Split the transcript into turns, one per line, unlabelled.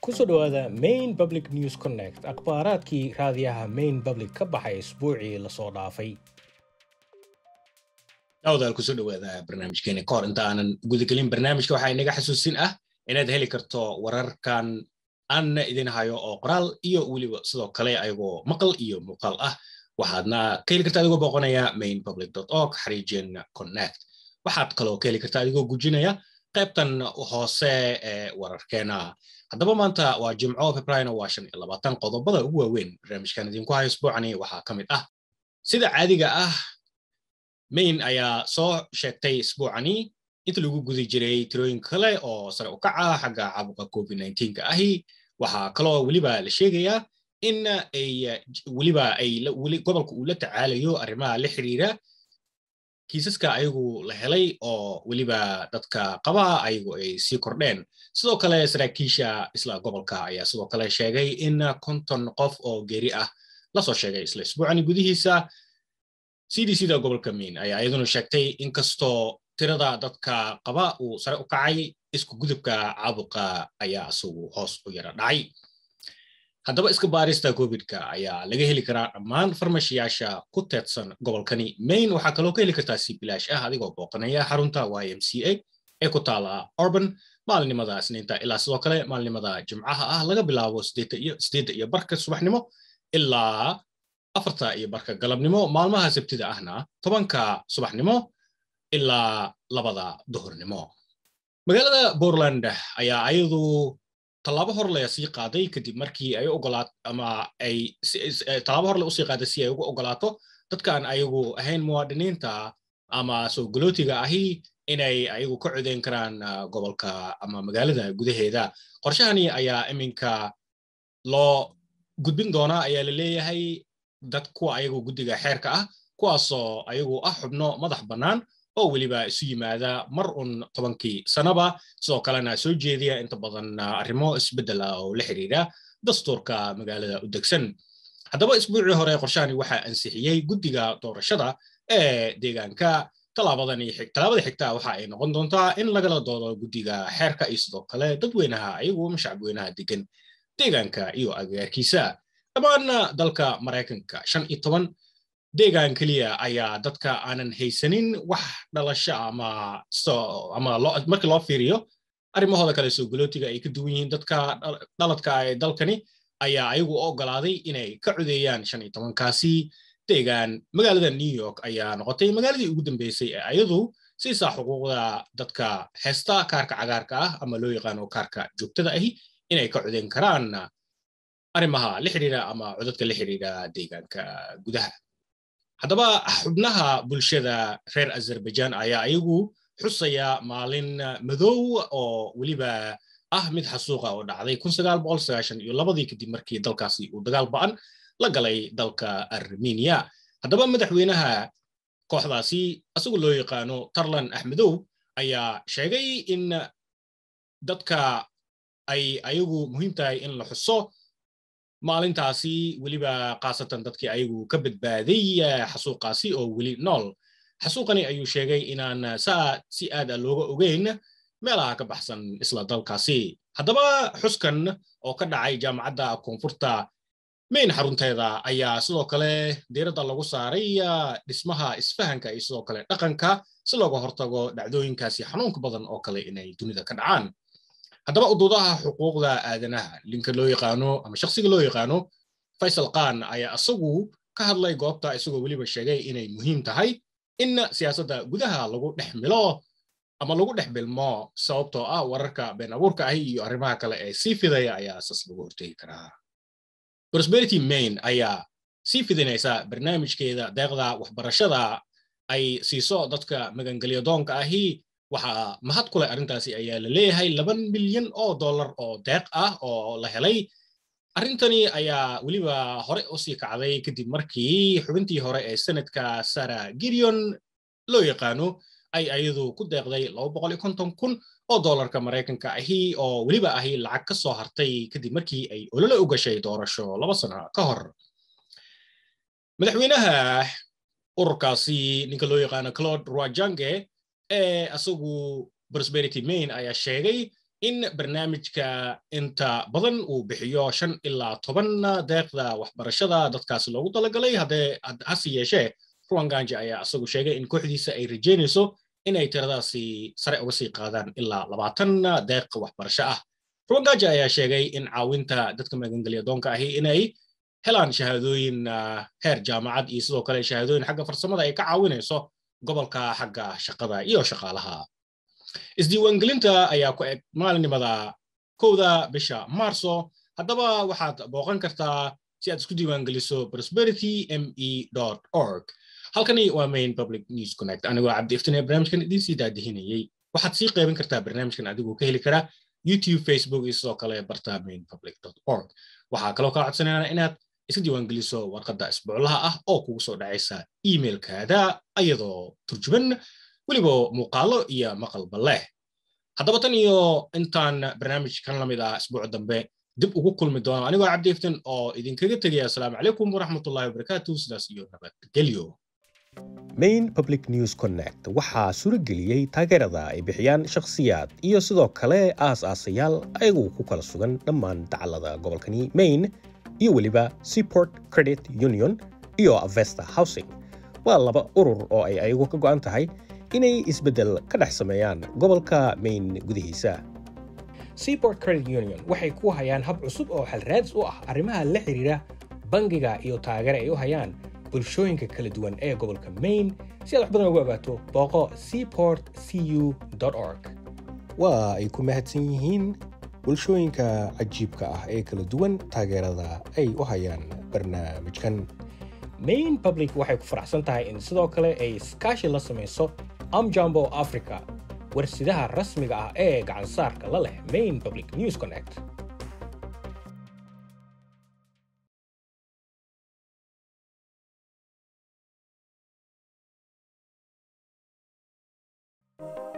kusoo dhowaada main public news connect akhbaaraadkii raadiyaha main public ka baxay isbuucii lasoo dhaafay
dhawdaal kusoo dhowaada barnaamijkeeni kahor inta aanan gudagelin barnaamijka waxaa inaga xasuusin ah inaad heli karto wararkan aanna idin hayo oo qoraal iyo weliba sidoo kale ayagoo maqal iyo muuqaal ah waxaadna ka heli karta adigoo booqanaya main public org xariijin connect waxaad kaloo ka heli karta adigoo gujinaya qaybtan hoose ee wararkeena haddaba maanta waa jimco febraayo waa shan iyo labaatan qodobada ugu waaweyn barnaamijkan idinku hayo isbuucani waxaa ka mid ah sida caadiga ah main ayaa soo sheegtay isbuucani inta lagu gudi jiray tirooyin kale oo sare u kaca xagga caabuqa covid ka ahi waxaa kaloo weliba la sheegayaa in ay weliba ay gobolka uu la tacaalayo arrimaha la xiriira kiisaska ayagu la helay oo weliba dadka qaba ayagu ay sii kordheen sidoo kale saraakiisha isla gobolka ayaa sidoo kale sheegay in konton qof oo geeri ah lasoo sheegay isla isbuucani gudihiisa cdcda gobolka main ayaa iyaduna sheegtay inkastoo tirada dadka qaba uu sare u kacay isku gudubka caabuqa ayaa isagu hoos u yara dhacay haddaba iska baarista covidka ayaa laga heli karaa dhammaan farmashiyaasha ku teedsan gobolkani main waxaa kaloo ka heli kartaa si bilaash ah adigoo booqanaya xarunta y m c a ee ku taala orban maalinimada isniinta ilaa sidoo kale maalinimada jimcaha ah laga bilaabo sideedda iyo barka subaxnimo ilaa afarta iyo barka galabnimo maalmaha sabtida ahna tobanka subaxnimo ilaa labada duhurnimo magaalada portland ayaa ayadu tallaabo horle sii qaaday kadib markii ay ogolaat ama ay tallaabo horle usii qaaday si ay ugu ogolaato dadkaan ayagu ahayn muwaadiniinta ama soo galootiga ahi inay ayagu ka codeyn karaan gobolka ama magaalada gudaheeda qorshahani ayaa iminka loo gudbin doonaa ayaa la leeyahay dad kuwa ayagu guddiga xeerka ah kuwaasoo ayagu ah xubno madax bannaan oo weliba isu yimaada mar un tobankii sanaba sidoo kalena soo jeediya inta badan arrimo isbeddel ah oo la xiriira dastuurka magaalada u degsan haddaba isbuucii hore qorshahani waxaa ansixiyey guddiga doorashada ee deegaanka tallaabada xigta waxa ay noqon doontaa in lagala doodo guddiga xeerka iyo sidoo kale dadweynaha ayagu shacabweynaha degan deegaanka iyo agagaarkiisa dhammaan dalka maraykanka shan iyo toban deegaan keliya ayaa dadka aanan haysanin wax dhalasho ama ama markii loo fiiriyo arrimahooda kale soo galootiga ay ka duwan yihiin dadka dhaladka ee dalkani ayaa ayagu u ogolaaday inay ka codeeyaan shan iyo tobankaasi deegaan magaalada new york ayaa noqotay magaaladii ugu dambeysay ee ayadu siisaa xuquuqda dadka heesta kaarka cagaarka ah ama loo yaqaano kaarka joogtada ahi inay ka codeyn karaan arrimaha la xiriira ama codadka la xiriira deegaanka gudaha haddaba xubnaha bulshada reer azerbaijan ayaa ayagu xusaya maalin madow oo weliba ah mid xasuuqa oo dhacday iyo labadii kadib markii dalkaasi uu dagaal ba'an la galay dalka armenia haddaba madaxweynaha kooxdaasi isagu loo yaqaano tarlan axmedow ayaa sheegay in dadka ay ayagu muhiim tahay in la xuso maalintaasi weliba khaasatan dadkii ayagu ka badbaaday xasuuqaasi oo weli nool xasuuqani ayuu sheegay inaan saa si aad a looga ogeyn meelaha ka baxsan isla dalkaasi haddaba xuskan oo ka dhacay jaamacadda koonfurta main xarunteeda ayaa sidoo kale diiradda lagu saaray dhismaha isfahanka iyo sidoo kale dhaqanka si looga hortago dhacdooyinkaasi xanuunka badan oo kale inay dunida ka dhacaan haddaba uduudaha xuquuqda aadanaha linka loo yaqaano ama shaksiga loo yaqaano faysal khan ayaa isagu ka hadlay goobta isagoo weliba sheegay inay muhiim tahay in siyaasadda gudaha lagu dhex milo ama lagu dhex bilmo sababtoo ah wararka been abuurka ahi iyo arrimaha kale ee sii fidaya ayaa sas lagu hortegi karaa prosperity main ayaa sii fidinaysa barnaamijkeeda deeqda waxbarashada ay siiso dadka magangelyadoonka ahi waxaa mahad ku leh arrintaasi ayaa la leeyahay laban milyan oo dollar oo deeq ah oo la helay arrintani ayaa weliba hore usii kacday kadib markii xubintii hore ee senadka sara girion loo yaqaano ay ayadu ku deeqday kun oo dollarka maraykanka ahi oo weliba ahi lacag ka soo hartay kadib markii ay olole u gashay doorasho laba sano ka hor madaxweynaha ururkaasi ninka loo yaqaano claude roajange ee asagu prosperity main ayaa sheegay in barnaamijka inta badan uu bixiyo shan ilaa toban deeqda waxbarashada dadkaasi loogu talagalay hase yeeshee ruwanganji ayaa isagu sheegay in kooxdiisa ay rajeynayso inay tiradaasi sare uga sii qaadaan ilaa labaatan deeq waxbarasho ah ruwanganji ayaa sheegay in caawinta dadka magangelya doonka ahi inay helaan shahaadooyin heer jaamacad iyo sidoo kale shahaadooyin xagga farsamada ay ka caawinayso gobolka xagga shaqada iyo shaqaalaha isdiiwaangelinta ayaa ku eg maalinimada kowda bisha maarso haddaba waxaad booqan kartaa si aad isku diiwaangeliso prosperity me org halkani waa main public news connect anigoo cabdi iftine barnaamijkan idiin sii daadihinayey waxaad sii qeybin kartaa barnaamijkan adigoo ka heli kara youtube facebook iyo sidoo kale barta main public org waxaa kaloo kaa codsanayna inaad iska diiwaangeliso warqadda isbuuclaha ah oo kugu soo dhacaysa emailkaada ayadoo turjuban weliba muuqaalo iyo maqalba leh haddaba tan iyo intaan barnaamijkan la mid ah isbuuc dambe dib ugu kulmi doono anigoo cabdi iftin oo idinkaga tegaya asalaamu calaykum waraxmatullahi wabarakaatu sidaas iyo nabadgelyo
main public news connect waxaa suurageliyey taageerada ay bixiyaan shakhsiyaad iyo sidoo kale aas-aasayaal ayagu ku kala sugan dhammaan dacallada gobolkani maine iyo weliba seaport credit union iyo avesta housing waa laba urur oo ay ayagu ka go'an tahay inay isbeddel ka dhex sameeyaan gobolka maine gudihiisa seaport credit union waxay ku hayaan hab cusub oo xalraadis u ah arrimaha la xidhiira bangiga iyo taageere ay u hayaan bulshooyinka kala duwan ee gobolka maine si aad wax badan ugu ogaato booqo seaport cu org waa ay ku mahadsan yihiin bulshooyinka cajiibka ah ee kala duwan taageerada ay u hayaan barnaamijkan main public waxay ku faraxsan tahay in sidoo kale ay iskaashi la samayso amjambo africa warsidaha rasmiga ah ee gacansaarka la leh main public news connect
thank you